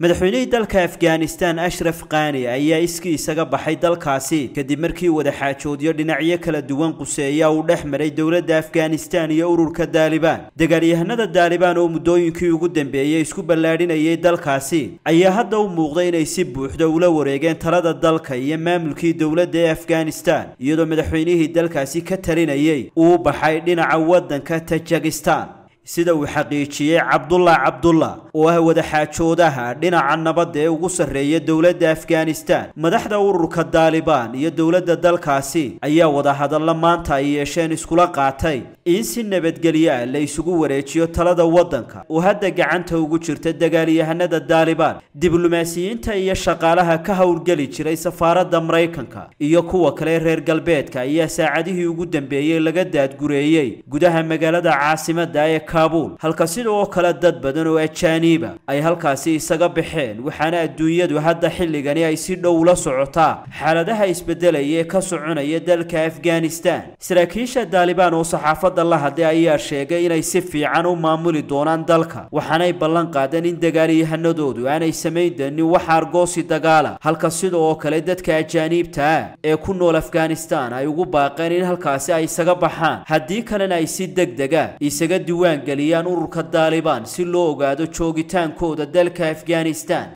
madaxweynihii dalka afghanistan ashraf kaani ayaa iskii isaga baxay dalkaasi kadib markii wadaxaajoodyo dhinacyo kala duwan quseeya uu dhex maray dowladda afghanistan iyo ururka daalibaan dagaalyahanada daalibaan oo muddooyinkii ugu dambeeyey isku ballaadhinayay dalkaasi ayaa hadda u muuqday inay si buuxda ula wareegeen talada dalka iyo maamulkii dowladda ee afghanistan iyadoo madaxweynihii dalkaasi ka talinayay uu baxay dhinaca waddanka tajikistan sida uu xaqiijiyey cabdullah cabdullah oo ah wadaxaajoodaha dhinaca nabadda ee ugu sarreeya dowladda afghanistan madaxda ururka daalibaan iyo dowladda dalkaasi ayaa wadahadalla maanta ay yeesheen iskula qaatay in si nabadgelyo ah la isugu wareejiyo talada waddanka oo hadda gacanta ugu jirta dagaalyahanada daalibaan diblomaasiyiinta iyo shaqaalaha ka howlgeli jiray safaaradda maraykanka iyo kuwa kale reer galbeedka ayaa saacadihii ugu dambeeyey laga daadgureeyey gudaha magaalada caasimadda ee kaabul halka sidoo kale dad badan oo ajaaniiba ay halkaasi isaga baxeen waxaana adduunyadu hadda xilligani ay si dhow la socotaa xaaladaha isbedelaya ee ka soconaya dalka afghanistan saraakiisha daalibaan oo saxaafadda la hadlay ayaa sheegay inay si fiican u maamuli doonaan dalka waxaanay ballan qaadeen in dagaalyahanadoodu aanay samayn doonin wax argoosi dagaala halka sidoo kale dadka ajaaniibta ah ee ku nool afghanistan ay ugu baaqeen in halkaasi ay isaga baxaan haddii kalena ay si degdega isaga diwaan geliyaan ururka daalibaan si loo ogaado joogitaankooda dalka afghanistan